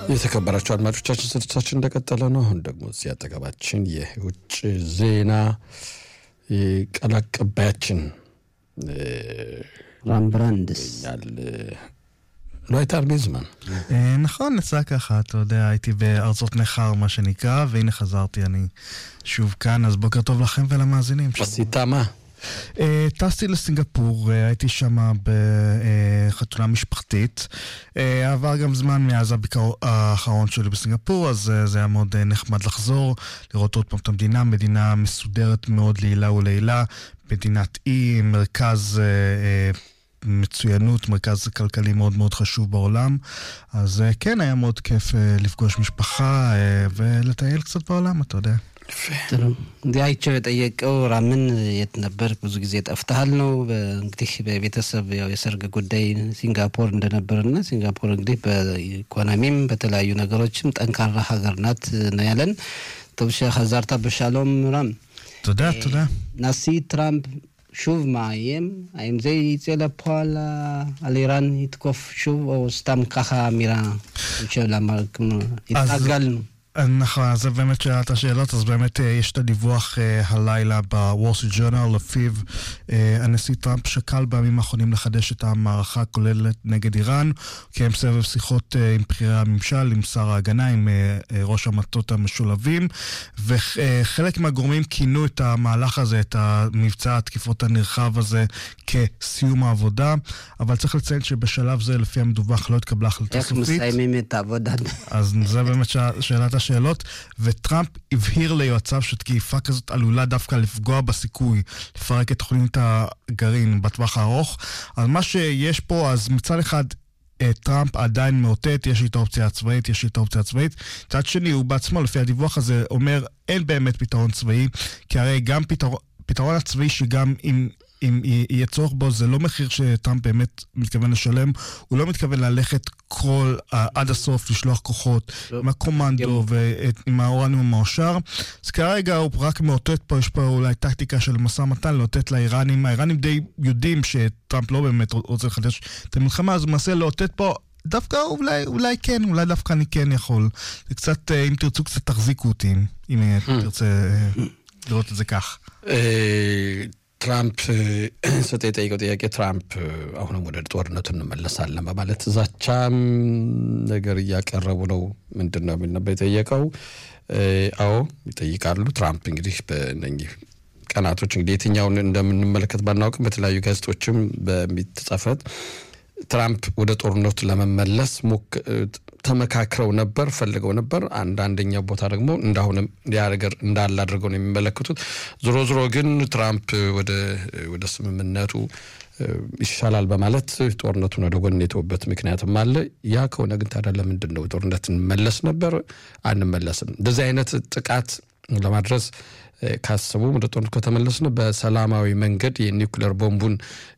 የተከበራቸው አድማጮቻችን ስርጭታችን እንደቀጠለ ነው። አሁን ደግሞ እዚህ አጠገባችን የውጭ ዜና ቃል አቀባያችን רמברנדס. על... לא הייתה הרבה זמן. אה, נכון, יצא ככה, אתה יודע, הייתי בארצות נכר, מה שנקרא, והנה חזרתי, אני שוב כאן, אז בוקר טוב לכם ולמאזינים. עשית מה? אה, טסתי לסינגפור, אה, הייתי שם בחתונה משפחתית. אה, עבר גם זמן מאז הביקר האחרון שלי בסינגפור, אז אה, זה היה מאוד אה, נחמד לחזור, לראות עוד פעם את המדינה, מדינה מסודרת מאוד לעילה ולעילה, מדינת אי, מרכז... אה, אה, מצוינות, מרכז כלכלי מאוד מאוד חשוב בעולם. אז אה, כן, היה מאוד כיף אה, לפגוש משפחה אה, ולטייל קצת בעולם, אתה יודע. ጥሩ እንግዲህ አይቸው የጠየቀው ራምን የት ነበር? ብዙ ጊዜ ጠፍተሃል ነው። እንግዲህ በቤተሰብ ያው የሰርግ ጉዳይ ሲንጋፖር እንደነበርና ሲንጋፖር እንግዲህ በኢኮኖሚም በተለያዩ ነገሮችም ጠንካራ ሀገር ናት ነው ያለን። טוב שחזרת בשלום רם. תודה, תודה. נשיא טראמפ שוב מאיים, האם זה יצא לפועל אה, על איראן יתקוף שוב, או סתם ככה אמירה של למה כמו, התרגלנו. נכון, אז זה באמת שאלת השאלות, אז באמת אה, יש את הדיווח אה, הלילה בוול סטריט ג'ורנל, לפיו אה, הנשיא טראמפ שקל בימים האחרונים לחדש את המערכה הכוללת נגד איראן, הוא קיים סבב שיחות אה, עם בכירי הממשל, עם שר ההגנה, עם אה, אה, ראש המטות המשולבים, וחלק מהגורמים כינו את המהלך הזה, את המבצע התקיפות הנרחב הזה, כסיום העבודה, אבל צריך לציין שבשלב זה, לפי המדווח, לא התקבלה החלטה איך סופית. מסיימים את העבודה? אז זה באמת ש... שאלת השאלות, וטראמפ הבהיר ליועציו שתקיפה כזאת עלולה דווקא לפגוע בסיכוי לפרק את תוכנית הגרעין בטווח הארוך. אז מה שיש פה, אז מצד אחד... אה, טראמפ עדיין מאותת, יש לי את האופציה הצבאית, יש לי את האופציה הצבאית. מצד שני, הוא בעצמו, לפי הדיווח הזה, אומר, אין באמת פתרון צבאי, כי הרי גם פתרון, פתרון הצבאי שגם אם... אם יהיה צורך בו, זה לא מחיר שטראמפ באמת מתכוון לשלם. הוא לא מתכוון ללכת כל, uh, עד הסוף, לשלוח כוחות לא. עם הקומנדו ועם האורניום המאושר. אז כרגע הוא רק מאותת פה, יש פה אולי טקטיקה של משא ומתן, לאותת לאיראנים. האיראנים די יודעים שטראמפ לא באמת רוצה לחדש את המלחמה, אז הוא מנסה לאותת פה. דווקא אולי, אולי כן, אולי דווקא אני כן יכול. זה קצת, אה, אם תרצו, קצת תחזיקו אותי, אם, אם אה, תרצה אה, לראות את זה כך. ትራምፕ ሰጥ የጠየቀው ጥያቄ ትራምፕ አሁንም ወደ ጦርነቱ እንመለሳለን በማለት ዛቻም ነገር እያቀረቡ ነው። ምንድን ነው የሚል ነበር የጠየቀው። አዎ ይጠይቃሉ። ትራምፕ እንግዲህ በእነኚህ ቀናቶች እንግዲህ የትኛውን እንደምንመለከት ባናውቅም በተለያዩ ጋዜጦችም በሚተጻፈት ትራምፕ ወደ ጦርነቱ ለመመለስ ተመካክረው ነበር፣ ፈልገው ነበር። አንዳንደኛው ቦታ ደግሞ እንዳሁንም ያ ነገር እንዳለ አድርገው ነው የሚመለከቱት። ዞሮ ዞሮ ግን ትራምፕ ወደ ስምምነቱ ይሻላል በማለት ጦርነቱን ወደ ጎን የተውበት ምክንያትም አለ። ያ ከሆነ ግን ታዲያ ለምንድን ነው ጦርነት እንመለስ ነበር? አንመለስም። እንደዚህ አይነት ጥቃት ለማድረስ ካሰቡ ወደ ጦርነት ከተመለስን በሰላማዊ መንገድ የኒውክሌር ቦምቡን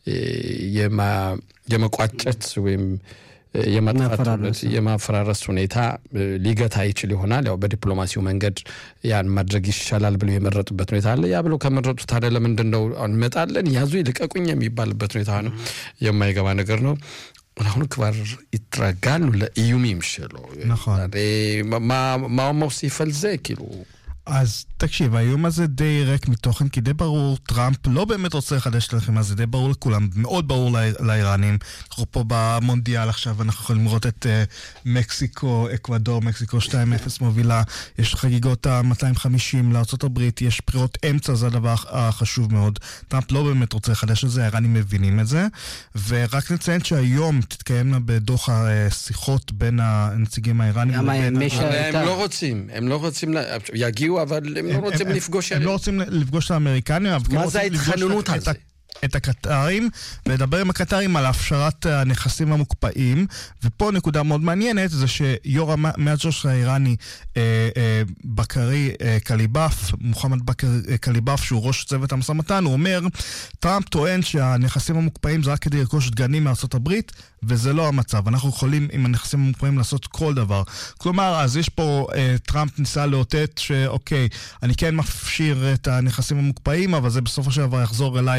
የመቋጨት ወይም የማጥፋት የማፈራረስ ሁኔታ ሊገታ ይችል ይሆናል። ያው በዲፕሎማሲው መንገድ ያን ማድረግ ይሻላል ብለው የመረጡበት ሁኔታ አለ። ያ ብለው ከመረጡ ታዲያ ለምንድን ነው እንመጣለን ያዙ ልቀቁኝ የሚባልበት ሁኔታ ነው። የማይገባ ነገር ነው። አሁን כבר התרגלנו לאיומים שלו. נכון. מה, מה הוא מוסיף על זה? כאילו... אז תקשיב, האיום הזה די ריק מתוכן, כי די ברור, טראמפ לא באמת רוצה לחדש את הלחימה, זה די ברור לכולם, מאוד ברור לאיראנים. אנחנו פה במונדיאל עכשיו, אנחנו יכולים לראות את uh, מקסיקו, אקוודור, מקסיקו 2-0 מובילה, יש חגיגות ה-250 לארה"ב, יש בחירות אמצע, זה הדבר החשוב מאוד. טראמפ לא באמת רוצה לחדש את זה, האיראנים מבינים את זה. ורק נציין שהיום תתקיימנה בדוחה שיחות בין הנציגים האיראנים לבין... הם לא רוצים, הם לא רוצים, יגיעו אבל הם לא רוצים לפגוש... הם לא רוצים לפגוש את האמריקנים, אבל כן מה זה רוצים לפגוש ההתחננות את- הזה? את הקטרים, ולדבר עם הקטרים על הפשרת הנכסים המוקפאים. ופה נקודה מאוד מעניינת, זה שיו"ר המאג'וש האיראני אה, אה, בקרי אה, קליבאף, מוחמד בכר אה, קליבאף, שהוא ראש צוות המשא ומתן, הוא אומר, טראמפ טוען שהנכסים המוקפאים זה רק כדי לרכוש דגנים מארצות הברית, וזה לא המצב. אנחנו יכולים עם הנכסים המוקפאים לעשות כל דבר. כלומר, אז יש פה, אה, טראמפ ניסה לאותת שאוקיי, אני כן מפשיר את הנכסים המוקפאים, אבל זה בסופו של דבר יחזור אליי לאזרח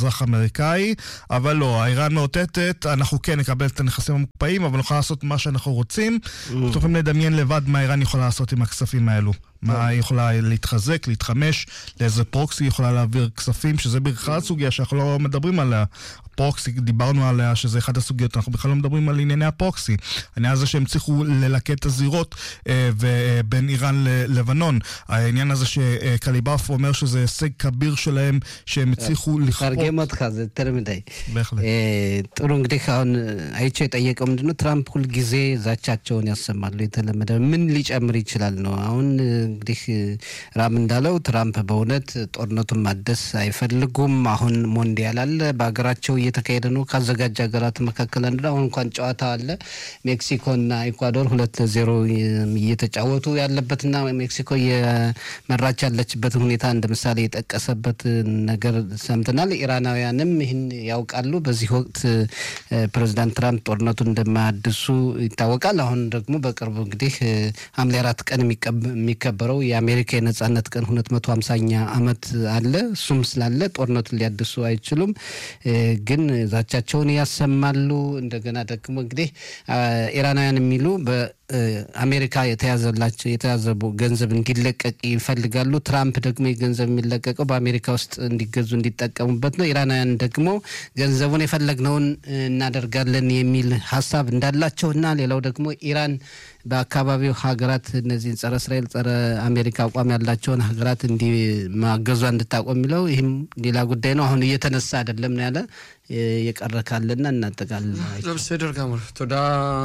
אזרח אמריקאי, אבל לא, האיראן מאותתת, אנחנו כן נקבל את הנכסים המוקפאים, אבל נוכל לעשות מה שאנחנו רוצים. אתם יכולים לדמיין לבד מה איראן יכולה לעשות עם הכספים האלו. מה היא יכולה להתחזק, להתחמש, לאיזה פרוקסי היא יכולה להעביר כספים, שזה בכלל סוגיה שאנחנו לא מדברים עליה. הפרוקסי, דיברנו עליה, שזה אחת הסוגיות, אנחנו בכלל לא מדברים על ענייני הפרוקסי. העניין הזה שהם הצליחו ללקט את הזירות אה, בין איראן ללבנון. העניין הזה שקליבאף אומר שזה הישג כביר שלהם, שהם הצליחו לכפות... תרגם אותך, זה יותר מדי. בהחלט. ጥሩ እንግዲህ አሁን አይቼ የጠየቀው ምንድነው ትራምፕ ሁልጊዜ ዛቻቸውን ያሰማሉ። የተለመደ ምን ሊጨምር ይችላል ነው አሁን እንግዲህ ራም እንዳለው ትራምፕ በእውነት ጦርነቱን ማደስ አይፈልጉም። አሁን ሞንዲያል አለ በሀገራቸው እየተካሄደ ነው። ካዘጋጅ ሀገራት መካከል አንዱ አሁን እንኳን ጨዋታ አለ። ሜክሲኮና ኢኳዶር ሁለት ለዜሮ እየተጫወቱ ያለበትና ሜክሲኮ እየመራች ያለችበትን ሁኔታ እንደ ምሳሌ የጠቀሰበት ነገር ሰምተናል። ኢራናውያንም ይህን ያውቃሉ። በዚህ ወቅት ፕሬዚዳንት ትራምፕ ጦርነቱን እንደማያድሱ ይታወቃል። አሁን ደግሞ በቅርቡ እንግዲህ ሐምሌ አራት ቀን የሚከበረው የአሜሪካ የነጻነት ቀን ሁለት መቶ ሀምሳኛ ዓመት አለ። እሱም ስላለ ጦርነቱን ሊያድሱ አይችሉም፣ ግን ዛቻቸውን ያሰማሉ። እንደገና ደግሞ እንግዲህ ኢራናውያን የሚሉ በአሜሪካ የተያዘላቸው የተያዘ ገንዘብ እንዲለቀቅ ይፈልጋሉ። ትራምፕ ደግሞ የገንዘብ የሚለቀቀው በአሜሪካ ውስጥ እንዲገዙ እንዲጠቀሙበት ነው። ኢራናውያን ደግሞ ገንዘቡን የፈለግነውን እናደርጋለን የሚል ሀሳብ እንዳላቸው እና ሌላው ደግሞ ኢራን በአካባቢው ሀገራት እነዚህን ጸረ እስራኤል ጸረ አሜሪካ አቋም ያላቸውን ሀገራት እንዲ ማገዟ እንድታቆም የሚለው ይህም ሌላ ጉዳይ ነው። አሁን እየተነሳ አይደለም ነው ያለ የቀረ ካለና እናጠቃለን። בסדר גמור, תודה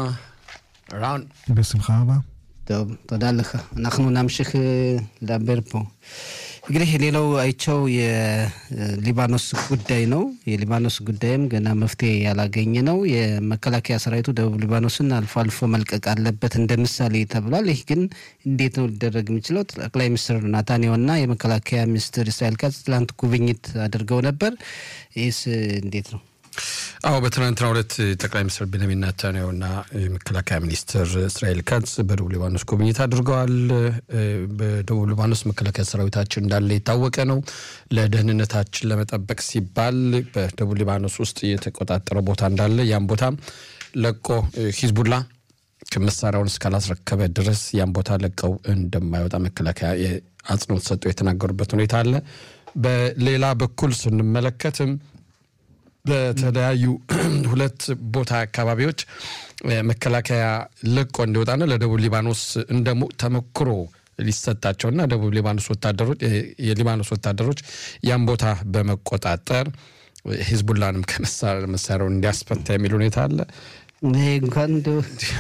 רן. בשמחה רבה. טוב, תודה לך. אנחנו נמשיך לדבר פה. እንግዲህ ሌላው አይቸው የሊባኖስ ጉዳይ ነው። የሊባኖስ ጉዳይም ገና መፍትሄ ያላገኘ ነው። የመከላከያ ሰራዊቱ ደቡብ ሊባኖስን አልፎ አልፎ መልቀቅ አለበት እንደ ምሳሌ ተብሏል። ይህ ግን እንዴት ነው ሊደረግ የሚችለው? ጠቅላይ ሚኒስትር ናታንያሁና የመከላከያ ሚኒስትር እስራኤል ካትዝ ትላንት ጉብኝት አድርገው ነበር። ይህስ እንዴት ነው? አዎ በትናንትናው ዕለት ጠቅላይ ሚኒስትር ቤንያሚን ኔታንያሁና የመከላከያ ሚኒስትር እስራኤል ካትዝ በደቡብ ሊባኖስ ጉብኝት አድርገዋል። በደቡብ ሊባኖስ መከላከያ ሰራዊታችን እንዳለ የታወቀ ነው። ለደህንነታችን ለመጠበቅ ሲባል በደቡብ ሊባኖስ ውስጥ የተቆጣጠረ ቦታ እንዳለ ያም ቦታ ለቆ ሂዝቡላ መሳሪያውን እስካላስረከበ ድረስ ያን ቦታ ለቀው እንደማይወጣ መከላከያ አጽንኦት ሰጡ የተናገሩበት ሁኔታ አለ። በሌላ በኩል ስንመለከትም በተለያዩ ሁለት ቦታ አካባቢዎች መከላከያ ለቆ እንዲወጣና ለደቡብ ሊባኖስ እንደ ተሞክሮ ሊሰጣቸውና ደቡብ ሊባኖስ ወታደሮች የሊባኖስ ወታደሮች ያን ቦታ በመቆጣጠር ሂዝቡላንም ከመሳሪያው እንዲያስፈታ የሚል ሁኔታ አለ። ይሄ እንኳን እንደው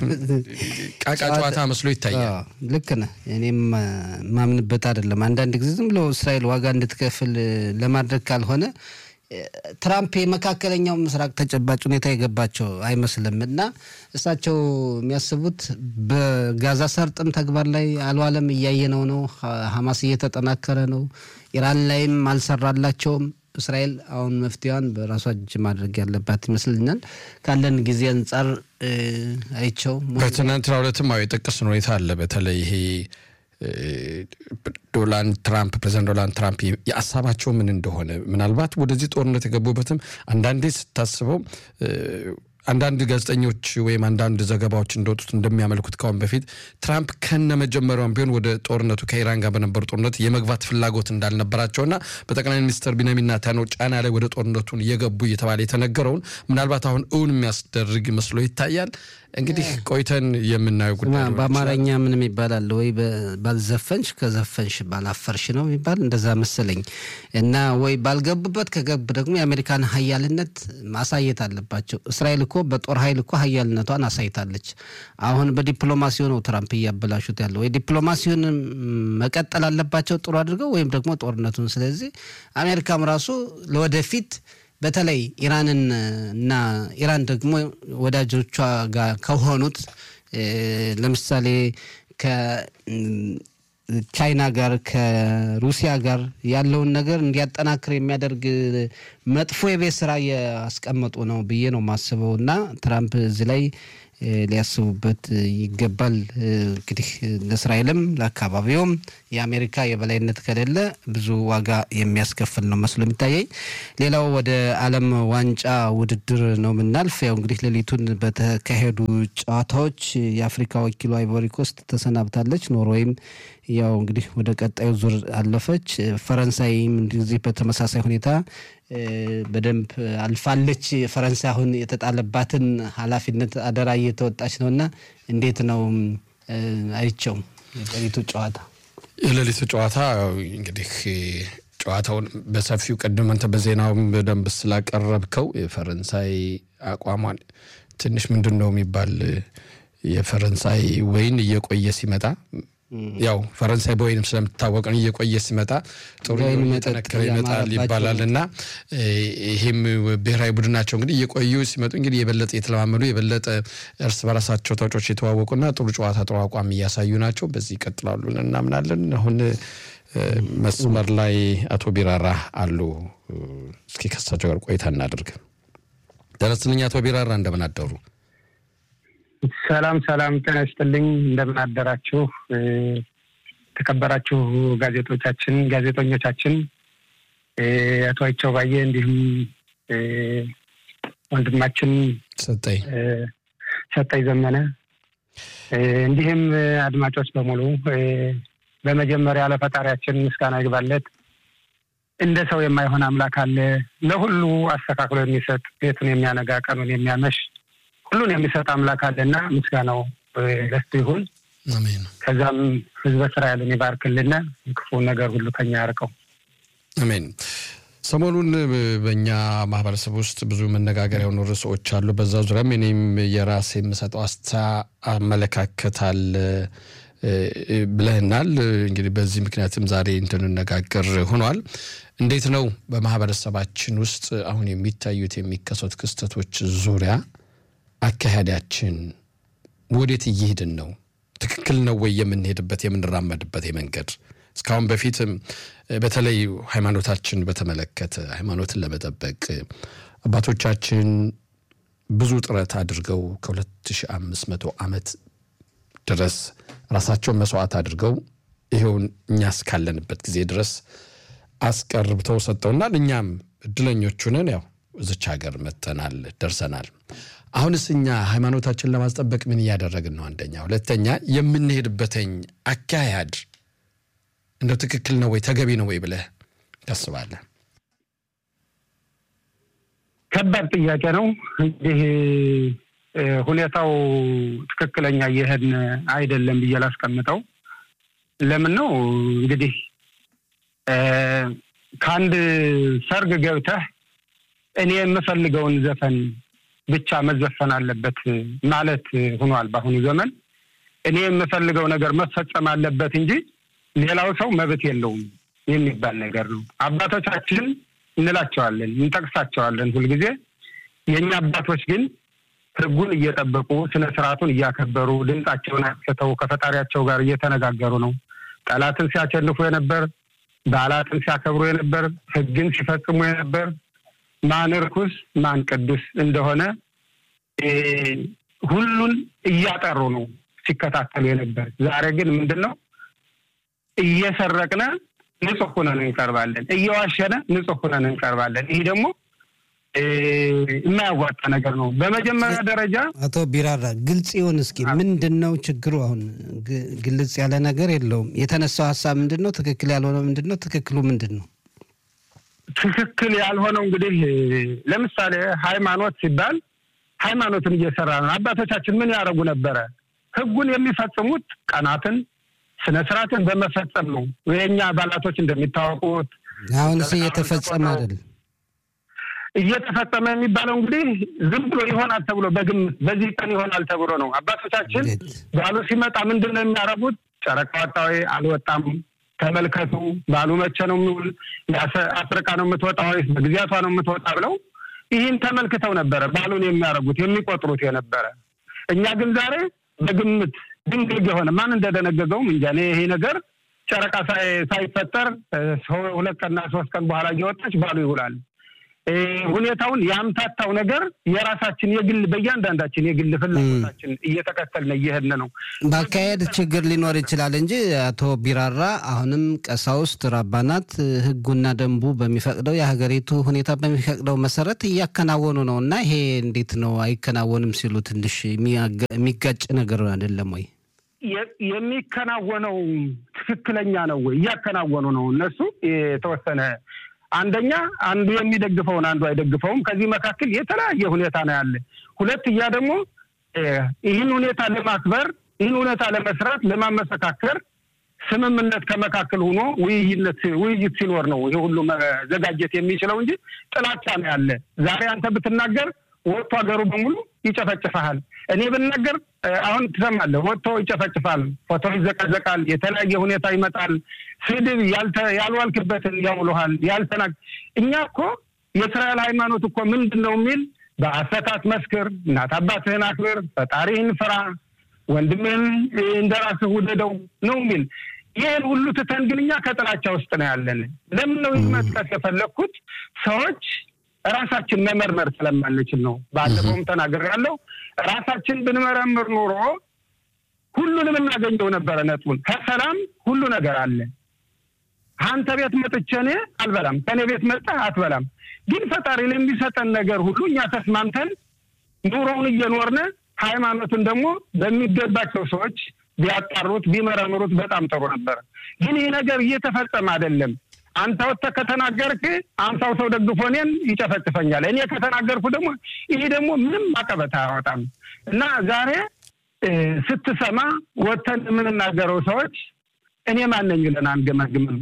ቃቃ ጨዋታ መስሎ ይታያል። ልክ ነህ። እኔም ማምንበት አይደለም። አንዳንድ ጊዜ ዝም ብሎ እስራኤል ዋጋ እንድትከፍል ለማድረግ ካልሆነ ትራምፕ የመካከለኛው ምስራቅ ተጨባጭ ሁኔታ የገባቸው አይመስልም እና እሳቸው የሚያስቡት በጋዛ ሰርጥም ተግባር ላይ አልዋለም፣ እያየነው ነው። ሀማስ እየተጠናከረ ነው። ኢራን ላይም አልሰራላቸውም። እስራኤል አሁን መፍትሄዋን በራሷ እጅ ማድረግ ያለባት ይመስልኛል። ካለን ጊዜ አንጻር አይቸው በትናንትናው ዕለትም አዎ የጠቀስን ሁኔታ አለ። በተለይ ይሄ ዶናልድ ትራምፕ ፕሬዚዳንት ዶናልድ ትራምፕ የሀሳባቸው ምን እንደሆነ ምናልባት ወደዚህ ጦርነት የገቡበትም አንዳንዴ ስታስበው አንዳንድ ጋዜጠኞች ወይም አንዳንድ ዘገባዎች እንደወጡት እንደሚያመልኩት ካሁን በፊት ትራምፕ ከነ መጀመሪያውም ቢሆን ወደ ጦርነቱ ከኢራን ጋር በነበሩ ጦርነት የመግባት ፍላጎት እንዳልነበራቸውና በጠቅላይ ሚኒስትር ቢንያሚን ኔታንያሁ ጫና ላይ ወደ ጦርነቱን እየገቡ እየተባለ የተነገረውን ምናልባት አሁን እውን የሚያስደርግ መስሎ ይታያል። እንግዲህ ቆይተን የምናየው ጉዳይ በአማርኛ ምን የሚባል አለ ወይ ባልዘፈንሽ ከዘፈንሽ ባላፈርሽ ነው የሚባል እንደዛ መሰለኝ እና ወይ ባልገቡበት ከገቡ ደግሞ የአሜሪካን ሀያልነት ማሳየት አለባቸው። እስራኤል እኮ በጦር ኃይል እኮ ሀያልነቷን አሳይታለች። አሁን በዲፕሎማሲው ነው ትራምፕ እያበላሹት ያለው። ወይ ዲፕሎማሲውን መቀጠል አለባቸው ጥሩ አድርገው ወይም ደግሞ ጦርነቱን። ስለዚህ አሜሪካም ራሱ ለወደፊት በተለይ ኢራንን እና ኢራን ደግሞ ወዳጆቿ ጋር ከሆኑት ለምሳሌ ከቻይና ጋር ከሩሲያ ጋር ያለውን ነገር እንዲያጠናክር የሚያደርግ መጥፎ የቤት ስራ እያስቀመጡ ነው ብዬ ነው የማስበው እና ትራምፕ እዚህ ላይ ሊያስቡበት ይገባል። እንግዲህ ለእስራኤልም ለአካባቢውም የአሜሪካ የበላይነት ከሌለ ብዙ ዋጋ የሚያስከፍል ነው መስሎ የሚታየኝ። ሌላው ወደ ዓለም ዋንጫ ውድድር ነው የምናልፍ። ያው እንግዲህ ሌሊቱን በተካሄዱ ጨዋታዎች የአፍሪካ ወኪሏ አይቮሪ ኮስት ተሰናብታለች። ኖርዌይም ያው እንግዲህ ወደ ቀጣዩ ዙር አለፈች። ፈረንሳይም እንደዚህ በተመሳሳይ ሁኔታ በደንብ አልፋለች። ፈረንሳይ አሁን የተጣለባትን ኃላፊነት አደራ እየተወጣች ነው እና እንዴት ነው አይቸው የሌሊቱ ጨዋታ? የሌሊቱ ጨዋታ እንግዲህ ጨዋታውን በሰፊው ቅድም አንተ በዜናውም በደንብ ስላቀረብከው የፈረንሳይ አቋሟን ትንሽ ምንድን ነው የሚባል የፈረንሳይ ወይን እየቆየ ሲመጣ ያው ፈረንሳይ በወይንም ስለምትታወቅ ነው። እየቆየ ሲመጣ ጥሩ እየጠነከረ ይመጣል ይባላል እና ይህም ብሔራዊ ቡድናቸው እንግዲህ እየቆዩ ሲመጡ እንግዲህ የበለጠ የተለማመዱ የበለጠ እርስ በራሳቸው ተጫዋቾች የተዋወቁና ጥሩ ጨዋታ ጥሩ አቋም እያሳዩ ናቸው። በዚህ ይቀጥላሉ እናምናለን። አሁን መስመር ላይ አቶ ቢራራ አሉ። እስኪ ከሳቸው ጋር ቆይታ እናድርግ። ደረስልኝ አቶ ቢራራ እንደምን አደሩ? ሰላም ሰላም፣ ጤና ይስጥልኝ። እንደምን አደራችሁ? ተከበራችሁ ጋዜጦቻችን ጋዜጠኞቻችን አቶ አይቸው ባየ እንዲሁም ወንድማችን ሰጠኝ ሰጠኝ ዘመነ እንዲሁም አድማጮች በሙሉ በመጀመሪያ ለፈጣሪያችን ምስጋና ይግባለት። እንደ ሰው የማይሆን አምላክ አለ። ለሁሉ አስተካክሎ የሚሰጥ ቤቱን የሚያነጋ ቀኑን የሚያመሽ ሁሉን የሚሰጥ አምላክ አለና ምስጋናው ለሱ ይሁን። አሜን። ከዛም ህዝበ እስራኤልን ይባርክልና ክፉ ነገር ሁሉ ከኛ ያርቀው። አሜን። ሰሞኑን በእኛ ማህበረሰብ ውስጥ ብዙ መነጋገሪያ የሆኑ ርዕሶች አሉ። በዛ ዙሪያም እኔም የራሴ የምሰጠው አስታ አመለካከታል ብለህናል። እንግዲህ በዚህ ምክንያትም ዛሬ እንድንነጋገር ሆኗል። እንዴት ነው በማህበረሰባችን ውስጥ አሁን የሚታዩት የሚከሰቱ ክስተቶች ዙሪያ አካሄዳችን ወዴት እየሄድን ነው? ትክክል ነው ወይ የምንሄድበት የምንራመድበት የመንገድ እስካሁን በፊትም በተለይ ሃይማኖታችን በተመለከተ ሃይማኖትን ለመጠበቅ አባቶቻችን ብዙ ጥረት አድርገው ከ2500 ዓመት ድረስ ራሳቸውን መስዋዕት አድርገው ይኸውን እኛ እስካለንበት ጊዜ ድረስ አስቀርብተው ሰጠውናል። እኛም እድለኞች ነን። ያው እዚች ሀገር መጥተናል፣ ደርሰናል። አሁንስ እኛ ሃይማኖታችን ለማስጠበቅ ምን እያደረግን ነው? አንደኛ። ሁለተኛ የምንሄድበትኝ አካሄድ እንደው ትክክል ነው ወይ ተገቢ ነው ወይ ብለህ ታስባለህ? ከባድ ጥያቄ ነው። እንግዲህ ሁኔታው ትክክለኛ እየሄድን አይደለም ብዬ ላስቀምጠው። ለምን ነው እንግዲህ ከአንድ ሰርግ ገብተህ እኔ የምፈልገውን ዘፈን ብቻ መዘፈን አለበት ማለት ሆኗል። በአሁኑ ዘመን እኔ የምፈልገው ነገር መፈጸም አለበት እንጂ ሌላው ሰው መብት የለውም የሚባል ነገር ነው። አባቶቻችን እንላቸዋለን፣ እንጠቅሳቸዋለን ሁልጊዜ። የእኛ አባቶች ግን ሕጉን እየጠበቁ ስነ ስርዓቱን እያከበሩ ድምፃቸውን አጥፍተው ከፈጣሪያቸው ጋር እየተነጋገሩ ነው። ጠላትን ሲያቸልፉ የነበር፣ በዓላትን ሲያከብሩ የነበር፣ ሕግን ሲፈጽሙ የነበር ማን ርኩስ ማን ቅዱስ እንደሆነ ሁሉን እያጠሩ ነው ሲከታተሉ የነበር። ዛሬ ግን ምንድን ነው እየሰረቅነ ንጹሕ ሁነን እንቀርባለን፣ እየዋሸነ ንጹሕ ሁነን እንቀርባለን። ይህ ደግሞ የማያዋጣ ነገር ነው። በመጀመሪያ ደረጃ አቶ ቢራራ ግልጽ ይሁን እስኪ፣ ምንድን ነው ችግሩ? አሁን ግልጽ ያለ ነገር የለውም። የተነሳው ሀሳብ ምንድን ነው? ትክክል ያልሆነው ምንድን ነው? ትክክሉ ምንድን ነው? ትክክል ያልሆነው እንግዲህ ለምሳሌ ሃይማኖት ሲባል ሃይማኖትን እየሰራ ነው። አባቶቻችን ምን ያደርጉ ነበረ? ህጉን የሚፈጽሙት ቀናትን፣ ስነ ስርዓትን በመፈጸም ነው። የእኛ አባላቶች እንደሚታወቁት አሁንስ እየተፈጸመ አይደል? እየተፈጸመ የሚባለው እንግዲህ ዝም ብሎ ይሆናል ተብሎ በግምት በዚህ ቀን ይሆናል ተብሎ ነው። አባቶቻችን ባሉ ሲመጣ ምንድን ነው የሚያደርጉት? ጨረቃ ወጣ ወይ አልወጣም ተመልከቱ ባሉ መቼ ነው የሚውል አፍሪቃ ነው የምትወጣ ወይስ በጊዜያቷ ነው የምትወጣ ብለው ይህን ተመልክተው ነበረ ባሉን የሚያደርጉት የሚቆጥሩት የነበረ። እኛ ግን ዛሬ በግምት ድንግግ የሆነ ማን እንደደነገገውም እንጃ። እኔ ይሄ ነገር ጨረቃ ሳይፈጠር ሁለት ቀንና ሶስት ቀን በኋላ እየወጣች ባሉ ይውላል። ሁኔታውን ያምታታው ነገር የራሳችን የግል በእያንዳንዳችን የግል ፍላጎታችን እየተከተልን እየሄድን ነው። በአካሄድ ችግር ሊኖር ይችላል እንጂ አቶ ቢራራ አሁንም ቀሳውስት፣ ራባናት ሕጉና ደንቡ በሚፈቅደው የሀገሪቱ ሁኔታ በሚፈቅደው መሰረት እያከናወኑ ነው እና ይሄ እንዴት ነው አይከናወንም ሲሉ ትንሽ የሚጋጭ ነገር አይደለም ወይ? የሚከናወነው ትክክለኛ ነው ወይ? እያከናወኑ ነው እነሱ የተወሰነ አንደኛ አንዱ የሚደግፈውን አንዱ አይደግፈውም። ከዚህ መካከል የተለያየ ሁኔታ ነው ያለ። ሁለትያ ደግሞ ይህን ሁኔታ ለማክበር ይህን ሁኔታ ለመስራት ለማመሰካከር ስምምነት ከመካከል ሆኖ ውይይነት ውይይት ሲኖር ነው ይሄ ሁሉ መዘጋጀት የሚችለው እንጂ ጥላቻ ነው ያለ። ዛሬ አንተ ብትናገር ወጥቶ ሀገሩ በሙሉ ይጨፈጭፈሃል። እኔ ብናገር አሁን ትሰማለህ፣ ወጥቶ ይጨፈጭፋል፣ ፎቶ ይዘቀዘቃል፣ የተለያየ ሁኔታ ይመጣል። ስድብ ያልዋልክበትን ያውሉሃል። ያልተና እኛ እኮ የእስራኤል ሃይማኖት እኮ ምንድን ነው የሚል በሐሰት መስክር፣ እናት አባትህን አክብር፣ ፈጣሪህን ፍራ፣ ወንድምህን እንደ ራስህ ውደደው ነው የሚል ይህን ሁሉ ትተን ግን እኛ ከጥላቻ ውስጥ ነው ያለን። ለምን ነው መጥቀስ የፈለግኩት ሰዎች ራሳችን መመርመር ስለማንችል ነው። ባለፈውም ተናግሬያለሁ። ራሳችን ብንመረምር ኖሮ ሁሉንም እናገኘው ነበረ ነጥቡን። ከሰላም ሁሉ ነገር አለ። አንተ ቤት መጥቼ እኔ አልበላም፣ ከእኔ ቤት መጣህ አትበላም። ግን ፈጣሪ ለሚሰጠን ነገር ሁሉ እኛ ተስማምተን ኑሮውን እየኖርነ ሃይማኖቱን ደግሞ በሚገባቸው ሰዎች ቢያጣሩት ቢመረምሩት በጣም ጥሩ ነበር። ግን ይህ ነገር እየተፈጸመ አይደለም። አንተ ወጥተህ ከተናገርክ አምሳው ሰው ደግፎ እኔን ይጨፈጭፈኛል። እኔ ከተናገርኩ ደግሞ ይህ ደግሞ ምንም አቀበት አያወጣም እና ዛሬ ስትሰማ ወጥተን የምንናገረው ሰዎች እኔ ማነኝ ብለን አንገመግምም።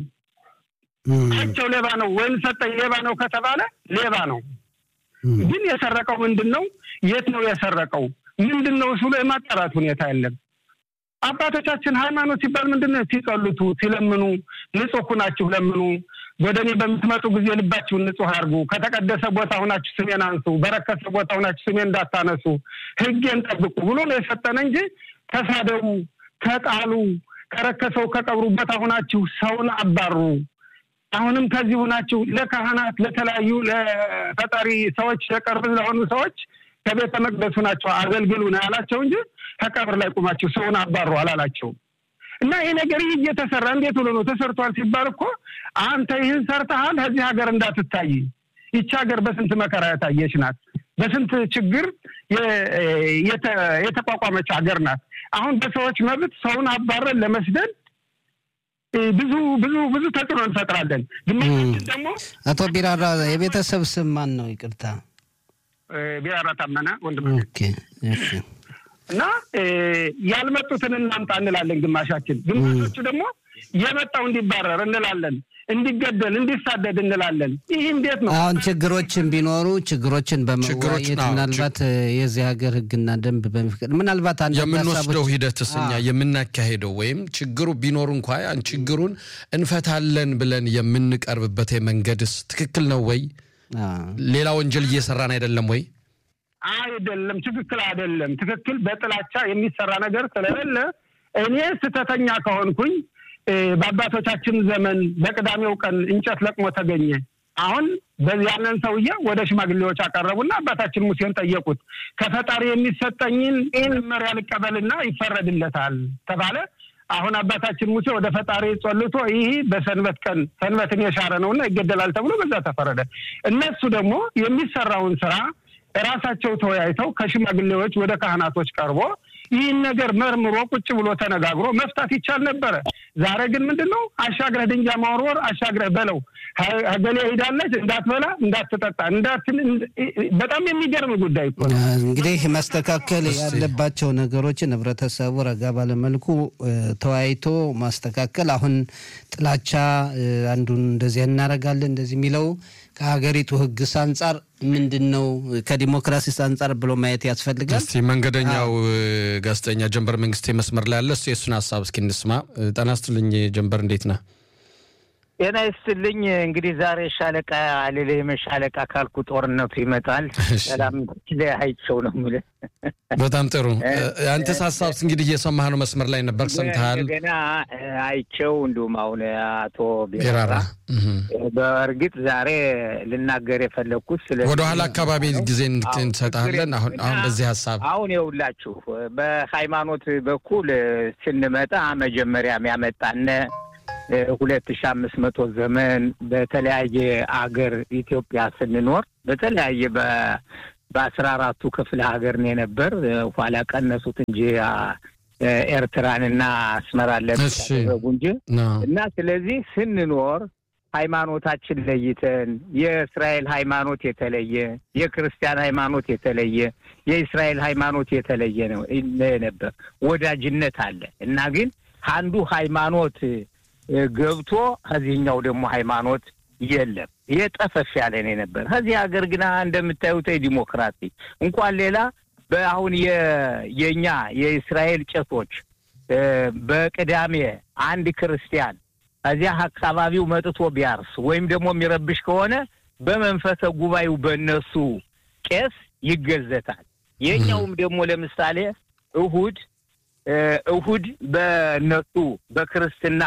ቸው ሌባ ነው ወይም ሰጠኝ ሌባ ነው ከተባለ ሌባ ነው። ግን የሰረቀው ምንድን ነው? የት ነው የሰረቀው? ምንድን ነው እሱ የማጣራት ሁኔታ የለም። አባቶቻችን ሃይማኖት ሲባል ምንድን ነው? ሲጸልቱ፣ ሲለምኑ ንጹሕ ሁናችሁ ለምኑ፣ ወደ እኔ በምትመጡ ጊዜ ልባችሁን ንጹሕ አድርጉ፣ ከተቀደሰ ቦታ ሁናችሁ ስሜን አንሱ፣ በረከሰ ቦታ ሁናችሁ ስሜን እንዳታነሱ፣ ሕጌን ጠብቁ ብሎ ነው የሰጠን እንጂ ተሳደቡ፣ ተጣሉ፣ ከረከሰው ከቀብሩ ቦታ ሁናችሁ ሰውን አባሩ አሁንም ከዚህ ሁናችሁ ለካህናት ለተለያዩ ለፈጣሪ ሰዎች ለቅርብ ለሆኑ ሰዎች ከቤተ መቅደሱ ናቸው አገልግሉ ነው ያላቸው እንጂ ከቀብር ላይ ቁማችሁ ሰውን አባሩ አላላቸውም። እና ይህ ነገር ይህ እየተሰራ እንዴት ብሎ ነው ተሰርቷል ሲባል እኮ አንተ ይህን ሰርተሃል ከዚህ ሀገር እንዳትታይ። ይቺ ሀገር በስንት መከራ የታየች ናት። በስንት ችግር የተቋቋመች ሀገር ናት። አሁን በሰዎች መብት ሰውን አባረን ለመስደድ ብዙ ብዙ ብዙ ተጽዕኖ እንፈጥራለን። ግማሾችን ደግሞ አቶ ቢራራ የቤተሰብ ስም ማን ነው? ይቅርታ ቢራራ ታመነ ወንድም እሺ። እና ያልመጡትን እናምጣ እንላለን ግማሻችን። ግማሾቹ ደግሞ የመጣው እንዲባረር እንላለን፣ እንዲገደል፣ እንዲሳደድ እንላለን። ይህ እንዴት ነው? አሁን ችግሮችን ቢኖሩ ችግሮችን በመወያየት ምናልባት የዚህ ሀገር ሕግና ደንብ በሚፈቅድ ምናልባት አንድ የምንወስደው ሂደትስ እኛ የምናካሄደው ወይም ችግሩ ቢኖር እንኳ ያን ችግሩን እንፈታለን ብለን የምንቀርብበት መንገድስ ትክክል ነው ወይ? ሌላ ወንጀል እየሰራን አይደለም ወይ? አይደለም፣ ትክክል አይደለም። ትክክል በጥላቻ የሚሰራ ነገር ስለሌለ እኔ ስህተተኛ ከሆንኩኝ በአባቶቻችን ዘመን በቅዳሜው ቀን እንጨት ለቅሞ ተገኘ። አሁን ያንን ሰውዬ ወደ ሽማግሌዎች አቀረቡና አባታችን ሙሴን ጠየቁት። ከፈጣሪ የሚሰጠኝን ይህን መመሪያ ልቀበልና ይፈረድለታል ተባለ። አሁን አባታችን ሙሴ ወደ ፈጣሪ ጸልቶ ይህ በሰንበት ቀን ሰንበትን የሻረ ነውና ይገደላል ተብሎ በዛ ተፈረደ። እነሱ ደግሞ የሚሰራውን ስራ ራሳቸው ተወያይተው ከሽማግሌዎች ወደ ካህናቶች ቀርቦ ይህን ነገር መርምሮ ቁጭ ብሎ ተነጋግሮ መፍታት ይቻል ነበረ። ዛሬ ግን ምንድን ነው አሻግረህ ድንጋይ ማወርወር፣ አሻግረህ በለው ገሌ ሄዳለች እንዳትበላ እንዳትጠጣ እንዳትን በጣም የሚገርም ጉዳይ እኮ ነው። እንግዲህ መስተካከል ያለባቸው ነገሮችን ህብረተሰቡ ረጋ ባለመልኩ ተወያይቶ ማስተካከል። አሁን ጥላቻ አንዱን እንደዚህ እናደርጋለን እንደዚህ የሚለው ከሀገሪቱ ህግስ አንጻር ምንድን ነው ከዲሞክራሲስ አንጻር ብሎ ማየት ያስፈልጋል። እስቲ መንገደኛው ጋዜጠኛ ጀንበር መንግስቴ መስመር ላይ ያለ እሱ የእሱን ሀሳብ እስኪ እንስማ። ጤና ይስጥልኝ ጀንበር፣ እንዴት ነህ? ጤና ይስጥልኝ። እንግዲህ ዛሬ ሻለቃ አልልህም ሻለቃ ካልኩ ጦርነቱ ይመጣል። ሰላም ለያይቸው ነው የምልህ። በጣም ጥሩ። አንተስ ሀሳብ እንግዲህ እየሰማህ ነው፣ መስመር ላይ ነበር፣ ሰምተሃል። እንደገና አይቸው እንዲሁም አሁን አቶ ቢራራ በእርግጥ ዛሬ ልናገር የፈለግኩት ስለ ወደኋላ አካባቢ ጊዜ እንሰጣለን። አሁን አሁን በዚህ ሀሳብ አሁን የውላችሁ በሃይማኖት በኩል ስንመጣ መጀመሪያም ያመጣነ ሁለት ሺ አምስት መቶ ዘመን በተለያየ አገር ኢትዮጵያ ስንኖር በተለያየ በአስራ አራቱ ክፍለ ሀገር ነው የነበር። ኋላ ቀነሱት እንጂ ኤርትራንና አስመራን ለብቻ አደረጉ እንጂ እና ስለዚህ ስንኖር ሃይማኖታችን ለይተን የእስራኤል ሃይማኖት የተለየ፣ የክርስቲያን ሃይማኖት የተለየ፣ የእስራኤል ሃይማኖት የተለየ ነው ነበር። ወዳጅነት አለ እና ግን አንዱ ሃይማኖት ገብቶ ከዚህኛው ደግሞ ሃይማኖት የለም። ይሄ ጠፈፍ ያለ ነው ነበር። ከዚህ ሀገር ግና እንደምታዩት ዲሞክራሲ እንኳን ሌላ በአሁን የእኛ የእስራኤል ቄሶች በቅዳሜ አንድ ክርስቲያን እዚያ አካባቢው መጥቶ ቢያርስ ወይም ደግሞ የሚረብሽ ከሆነ በመንፈሰ ጉባኤው በእነሱ ቄስ ይገዘታል። የእኛውም ደግሞ ለምሳሌ እሁድ እሁድ በእነሱ በክርስትና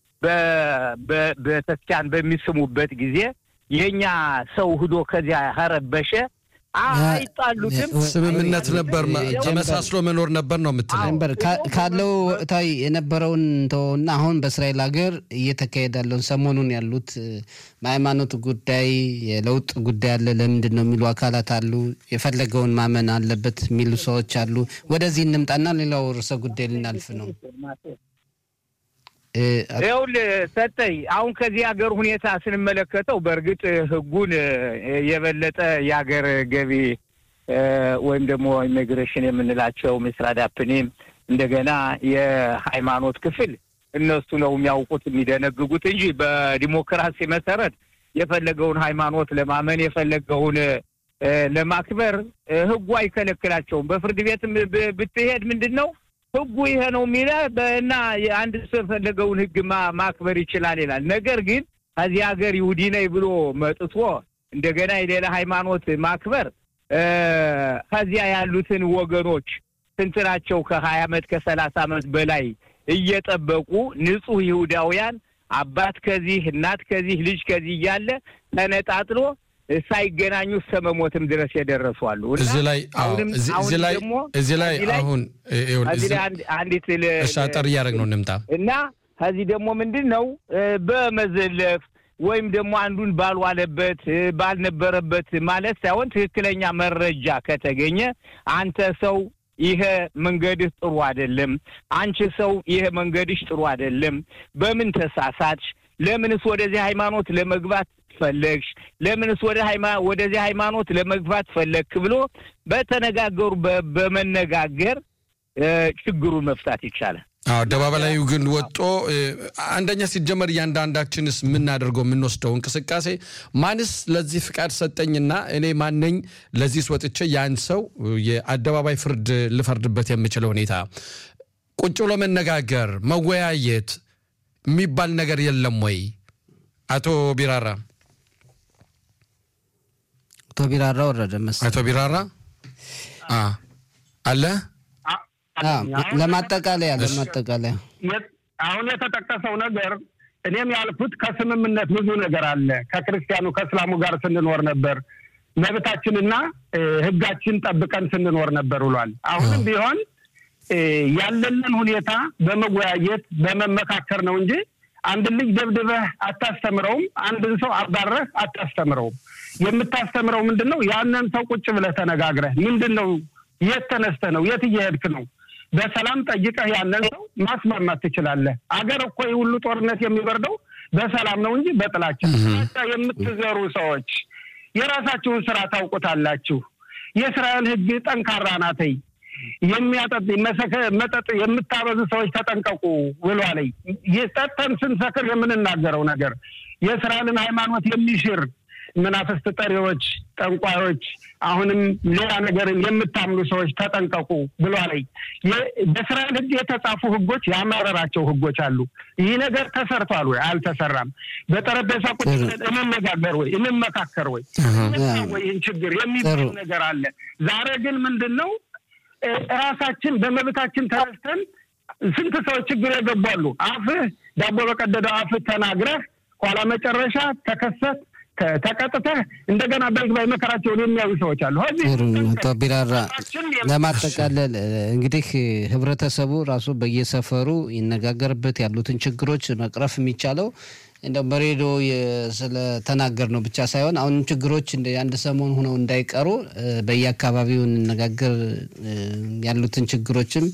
በቤተክርስቲያን በሚስሙበት ጊዜ የእኛ ሰው ህዶ ከዚያ ከረበሸ አይጣሉትም። ስምምነት ነበር፣ ተመሳስሎ መኖር ነበር ነው የምትለው ነበር ካለው ወቅታዊ የነበረውን ተወውና አሁን በእስራኤል ሀገር እየተካሄደ ያለውን ሰሞኑን ያሉት በሃይማኖት ጉዳይ የለውጥ ጉዳይ አለ። ለምንድን ነው የሚሉ አካላት አሉ። የፈለገውን ማመን አለበት የሚሉ ሰዎች አሉ። ወደዚህ እንምጣና ሌላው ርዕሰ ጉዳይ ልናልፍ ነው። ይኸውልህ ሰጠኝ አሁን ከዚህ ሀገር ሁኔታ ስንመለከተው በእርግጥ ህጉን የበለጠ የሀገር ገቢ ወይም ደግሞ ኢሚግሬሽን የምንላቸው ምስራዳፕኒም እንደገና የሃይማኖት ክፍል እነሱ ነው የሚያውቁት የሚደነግጉት እንጂ በዲሞክራሲ መሰረት የፈለገውን ሃይማኖት ለማመን የፈለገውን ለማክበር ህጉ አይከለክላቸውም። በፍርድ ቤትም ብትሄድ ምንድን ነው ህጉ ይሄ ነው የሚለ እና አንድ ሰው የፈለገውን ህግ ማክበር ይችላል ይላል። ነገር ግን ከዚህ ሀገር ይሁዲ ነኝ ብሎ መጥቶ እንደገና የሌላ ሃይማኖት ማክበር ከዚያ ያሉትን ወገኖች ስንት ናቸው? ከሀያ ዓመት ከሰላሳ ዓመት በላይ እየጠበቁ ንጹህ ይሁዳውያን አባት ከዚህ እናት ከዚህ ልጅ ከዚህ እያለ ተነጣጥሎ ሳይገናኙ እስከ መሞትም ድረስ የደረሱ አሉ። እዚህ ላይ እዚህ ላይ እዚህ ላይ አሁን አንዲት አጠር እያደረግ ነው እንምጣ እና ከዚህ ደግሞ ምንድን ነው በመዘለፍ ወይም ደግሞ አንዱን ባልዋለበት ባልነበረበት ማለት ሳይሆን ትክክለኛ መረጃ ከተገኘ አንተ ሰው ይሄ መንገድህ ጥሩ አይደለም፣ አንቺ ሰው ይሄ መንገድሽ ጥሩ አይደለም፣ በምን ተሳሳትሽ? ለምንስ ወደዚህ ሃይማኖት ለመግባት ፈለግሽ? ለምንስ ወደ ወደዚህ ሃይማኖት ለመግባት ፈለግክ ብሎ በተነጋገሩ በመነጋገር ችግሩን መፍታት ይቻላል። አደባባይ ላይ ግን ወጦ አንደኛ ሲጀመር እያንዳንዳችንስ የምናደርገው የምንወስደው እንቅስቃሴ ማንስ ለዚህ ፍቃድ ሰጠኝና እኔ ማነኝ ለዚህ ወጥቼ ያን ሰው የአደባባይ ፍርድ ልፈርድበት የምችለው ሁኔታ ቁጭ ብሎ መነጋገር መወያየት የሚባል ነገር የለም ወይ? አቶ ቢራራ አቶ ቢራራ ወረደ መሰለኝ። አቶ ቢራራ አለ ለማጠቃለያ ለማጠቃለያ አሁን የተጠቀሰው ነገር እኔም ያልኩት ከስምምነት ብዙ ነገር አለ። ከክርስቲያኑ ከእስላሙ ጋር ስንኖር ነበር፣ መብታችንና ሕጋችን ጠብቀን ስንኖር ነበር ብሏል። አሁንም ቢሆን ያለንን ሁኔታ በመወያየት በመመካከር ነው እንጂ አንድን ልጅ ደብድበህ አታስተምረውም። አንድን ሰው አባረህ አታስተምረውም። የምታስተምረው ምንድን ነው? ያንን ሰው ቁጭ ብለህ ተነጋግረህ ምንድን ነው የት ተነስተህ ነው የት እየሄድክ ነው በሰላም ጠይቀህ ያንን ሰው ማስማማት ትችላለህ። አገር እኮ ሁሉ ጦርነት የሚበርደው በሰላም ነው እንጂ በጥላቻ የምትዘሩ ሰዎች የራሳችሁን ስራ ታውቁታላችሁ። የእስራኤል ሕግ ጠንካራ ናተይ የሚያጠጥ መጠጥ የምታበዙ ሰዎች ተጠንቀቁ ብሏለኝ። ጠጥተን ስንሰክር የምንናገረው ነገር የእስራኤልን ሃይማኖት የሚሽር መናፍስት ጠሪዎች፣ ጠንቋዮች፣ አሁንም ሌላ ነገርን የምታምኑ ሰዎች ተጠንቀቁ ብሏለኝ። በእስራኤል ሕግ የተጻፉ ሕጎች ያማረራቸው ሕጎች አሉ። ይህ ነገር ተሰርቷል ወይ አልተሰራም? በጠረጴዛ ቁጭ ብለን እንነጋገር ወይ እንመካከር ወይ ወይ ይህን ችግር የሚባል ነገር አለ። ዛሬ ግን ምንድን ነው ራሳችን በመብታችን ተነስተን ስንት ሰዎች ችግር የገባሉ። አፍህ ዳቦ በቀደደው አፍህ ተናግረህ ኋላ መጨረሻ ተከሰት ተቀጥተህ እንደገና በይግባኝ መከራቸውን የሚያዩ ሰዎች አሉ። አቶ ቢራራ ለማጠቃለል እንግዲህ ህብረተሰቡ ራሱ በየሰፈሩ ይነጋገርበት ያሉትን ችግሮች መቅረፍ የሚቻለው እንደው በሬዲዮ ስለተናገር ነው ብቻ ሳይሆን አሁን ችግሮች እንደ አንድ ሰሞን ሆነው እንዳይቀሩ በየአካባቢው እንነጋገር ያሉትን ችግሮችም